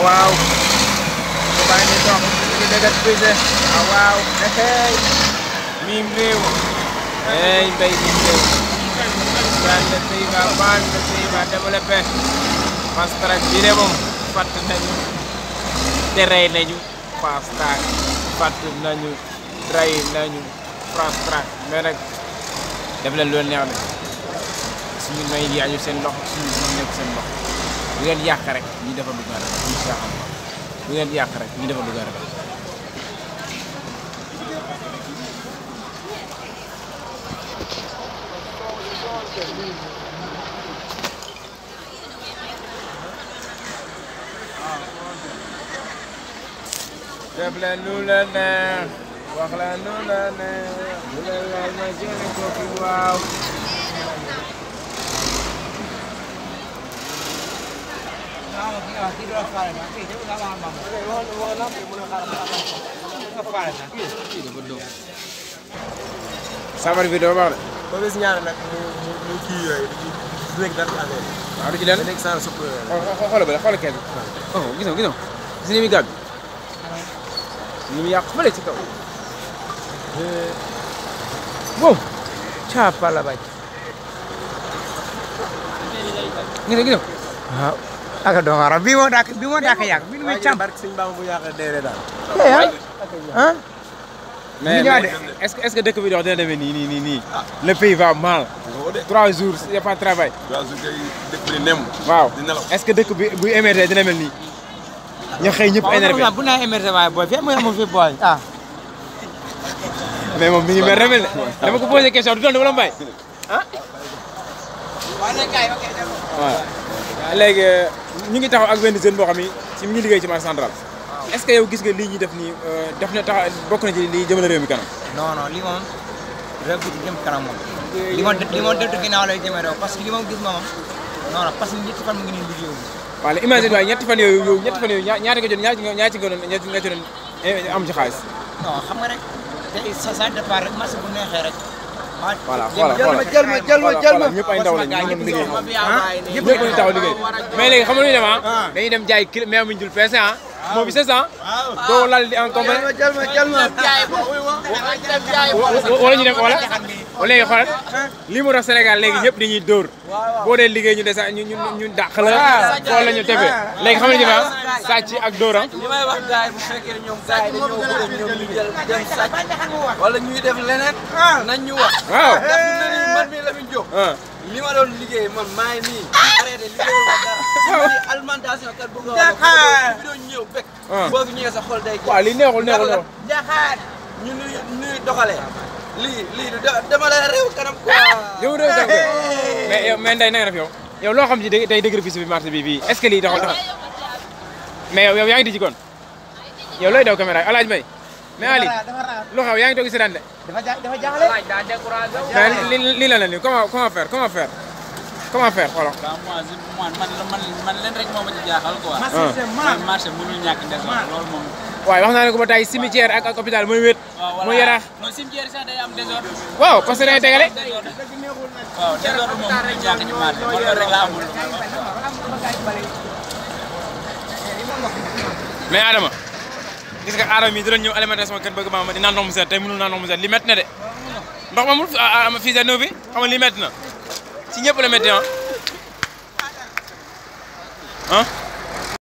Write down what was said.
waaw ko bàyyi ni dox ci dëggat bise waaw waaw hey mim réew hey mbay mim réew daan le pays va mal le pays va développer fast track bi de moom fatt nañu te rey nañu fast track fatt nañu rey nañu fast track mais nag def leen loolu neex na suñu may yi añu seen loxo suñu mën nekk seen loxo bu ngeen yàq rek ñi dafa dugg rek incha allah bu ngeen yàq rek ñi dafa dugg rek def leen lu la neex wax leen lu la neex lu leen laal ma jëlee ko fi waaw sabar bi doo baax de boo gis ñaar nag mu mu mu kii yooyu du nekk dara ci affaire waaw du ci lenn yi. nekk saa supp yooyu. xool xoolal ba xoolal kees bi oh gis nga gis nga gis nga ni muy gàgg ni mu yàq fële ci kaw wow caapa la bañ gis nga gis nga waaw aka doon xaaral bii moo dàkk bii moo dàkk yàgg bii muy càmp barke sëñ Bamba bu yàq deere daal. ah mais ñëwaat mais est-ce que est-ce que dëkk bi dox dina demee nii nii nii nii le pays va mal trois jours y a pas de travail waaw su koy dëkk bi nem. waaw di nelaw. est-ce que dëkk bi buy émerger dina mel nii ñu xëy ñëpp énervé bu naa émergé waaye booy fi mooy mo fi booy ah mais moom mi ngi mel remel de dama ko posé question du doon dama la mbay ah waaw léegi ñu ngi taxaw ak benn jeune boo xam ni ci mi ngi liggéey ci marché central est-ce que yow gis nga lii ñuy def nii def na tax bokk na ci lii jëmale réew mi kanam non non lii moom réew bi jëm kanam moom li moom li moom deltu ginnaaw lay jëmee réew parce que li moom gis moom non non parce que ñetti fan mu ngi nii liggéeyu waaw léegi imagine waaye ñetti fan yooyu yow ñetti fan yooyu ñaa ñaata nga jot ñaata nga ñaata nga doon ñaata nga ci doon am ci xaalis non xam nga rek tey sa sa départ rek marché bu neexee rek ah voilà voilà voilà jël ma jël ma jël ma ñëpp ay ndaw lañ ñu ngi liggéey ñëpp ñëpp ñu taxaw liggéey mais léegi xam nga lu ñuy def ah dañuy dem jaay kilo mais amuñu dul peese ah moo bi 700 doo lal di en complet jël ma jël ma wala ñu dem wala wala léegi xoolal lii moo tax Sénégal léegi ñëpp dañuy dóor boo dee liggéey ñu desa ñu ñu ñu dàq la xool la ñu tebe léegi xam nga ñu def sàcc ak dóor ah li may wax gars yi bu fekkee ne ñoom gars yi dañoo bëgg ñoom ñu jël dem sàcc wala ñuy def leneen nañ ñu wax waaw ndax fi mu ne nii man mii Lamine Diop ah li ma doon liggéey man maa ngi nii arrêté liggéey ma dara lii alimentation kat bëgg a wax bi doon ñëw bekk Ah. boo fi ñëwee sa xol day waaw lii neexul neexul neexul jaxaat ñu nuy nuy doxalee lii lii du de- dama la réew kanam quoi yow réew tànk mais yow mais Ndeye na nga def yow yow loo xam ci day dëgër fii si bi marché bi fii est-ce que lii doxal doxal mais yow yow yaa ngi di ci kon yow looy daw caméra yi alaaj may mais Ali lu xew yaa ngi toog si daan de dafa ja dafa jaaxle mais li lii la la nii comment comment faire comment faire comment faire xoolal waaw moi je man man man man leen rek moo ma ci jaaxal quoi. ah man marché mënul ñàkk désordre loolu moom. waaye wax naa ne ko ba tey cimetière ak ak hôpital mooy wéet waaw mooy yaraax non cimetière sax day am désordre. waaw parce que dañuy tegale désordre waaw désordre moom mënul ñàkk ci marché man loolu rek laa amul. mais Adama gis nga Adama mii di doon ñëw alimentation sama kër bëgg maa ma di naan ndox mu set tey mënul naan ndox mu set li métti na de ndox ma mu am fii sa bi xam nga li métti na ci ñëpp la métti ah ah